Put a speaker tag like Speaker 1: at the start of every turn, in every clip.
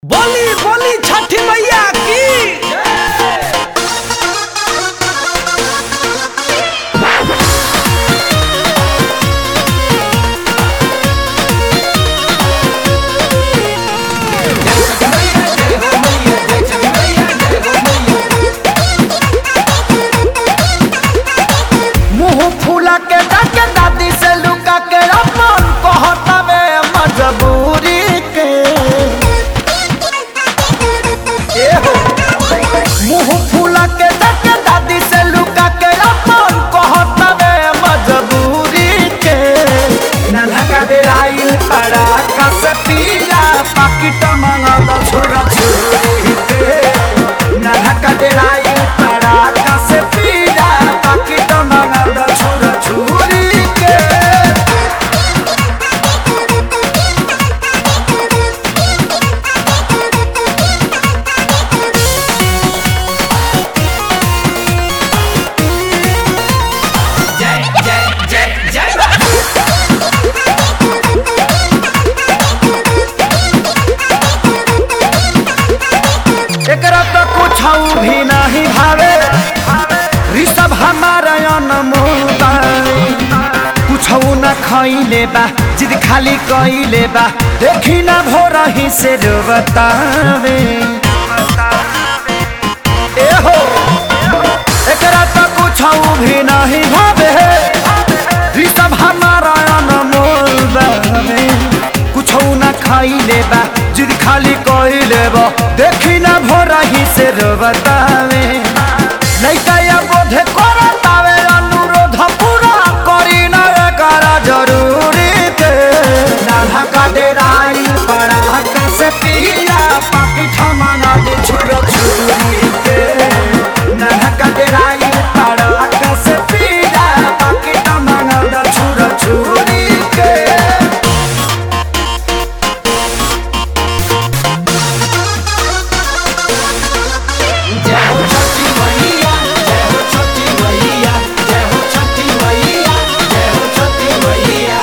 Speaker 1: बोली बोली छठी मैया की
Speaker 2: मुंह फूला के डाके दादी से लुका के अपन कहतवे मजबूरी के ए हो मुंह फूला के डाके दादी से लुका के अपन कहतवे मजबूरी के नन्हा का बेराइल पड़ा कस पीला पाकिट मंगल छोरा छोरी के नन्हा का बेराइल पड़ा कस पीला पाकिट मंगल छोरा छोरी के
Speaker 1: जय जय जय जय
Speaker 2: एकरा तो कुछ भी नहीं भावे ऋषभ हमारा अनमोल बावे कुछ न खैले बा जिद खाली कैले बा देखी ना भोर ही से जो बतावे ए हो एकरा तो कुछ भी नहीं भावे ऋषभ हमारा अनमोल बावे कुछ न खाइले बा जिद खाली कइले बा देखी ना भोर ही से रो बतावे लइका या बोधे करतावे अनुरोध पूरा करी ना करा जरूरी के नाधा का डेराई बड़ा कसे पीला पाकी ठमाना दे छुरो छुरी के नाधा का डेराई बड़ा कसे पीला पाकी ठमाना दे छुरो छुरी के
Speaker 1: जय हो छठी मैया जय हो छठी मैया जय हो छठी मैया जय हो छठी मैया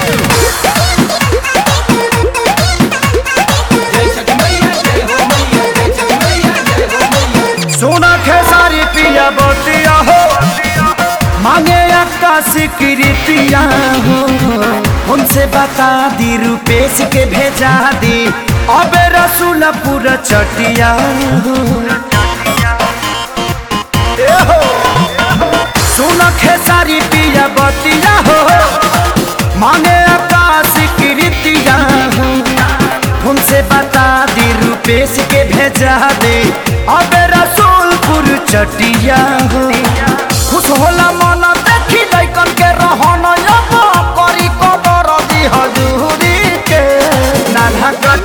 Speaker 1: जय छठी मैया जय हो मैया जय छठी मैया जय हो मैया
Speaker 2: सोना खेसारी पिया बतिया हो मांगे आकाशी कृतिया हो उनसे बता दी रुपेश के भेजा दी अबे रसूलपुर चटिया हो ए हो सोना खेसारी पिया बतिया हो मांगे आकाशी कृतिया हो उनसे बता दी रुपेश के भेजा दे अब रसूलपुर चटिया हो खुश होला मन देखी लइकन के रहन अब करी कदर दी हजूरी के नाना का